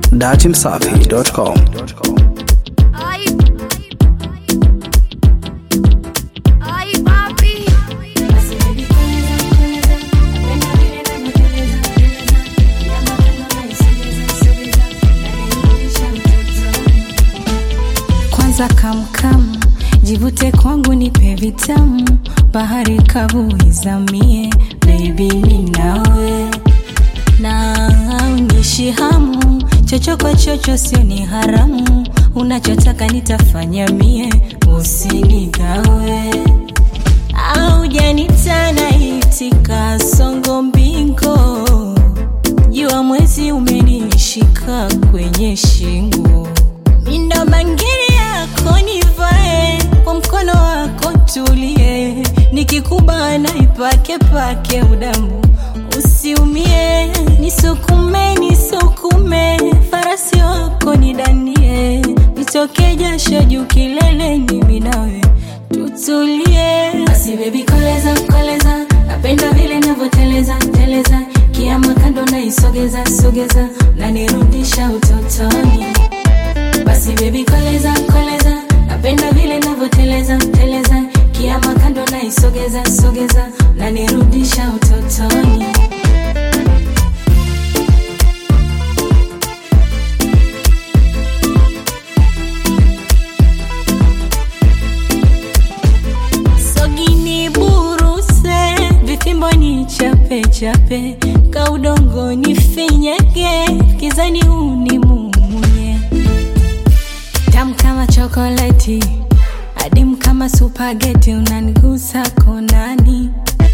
datimsafi.com. Ay, ay, papi. kwanza kamkam jivute kwangu nipe vitamu bahari kavu izamie bebi ninawe na unishi hamu chocho kwa chocho sio ni haramu unachotaka nitafanya mie usinigawe au janitana itika songo mbingo jua mwezi umenishika kwenye shingo mindo mangiri yako nivae kwa mkono wako tulie nikikubana ipake pake udamu usiumie nisukume nisukume farasi wako nidanie nitoke jasho juu kileleni minawe tutulie basi bebi koleza koleza napenda vile navyoteleza teleza kiama kando naisogeza sogeza nanirudisha utotoni basi bebi koleza koleza napenda vile navyoteleza teleza kiama kando naisogeza sogeza nanirudisha utotoni sogini buruse vifimbo ni chape chape kaudongo ni finyege kizani unimumunye tam kama chokoleti adim kama supageti unanigusa konani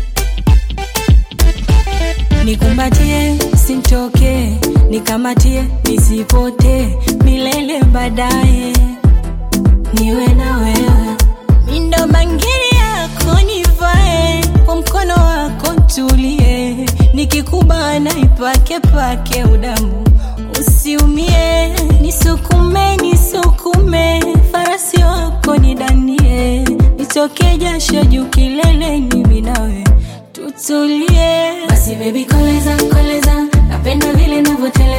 nikumbatie sintoke nikamatie nisipote milele baadaye niwe na wewe mindo mangiri yako nivae kwa mkono wako tulie nikikubana ipake pake udamu usiumie nisukume nisukume farasi wako nidanie nitoke jasho juu kileleni minawe tutulie basi bebi koleza koleza napenda vile navyoteleza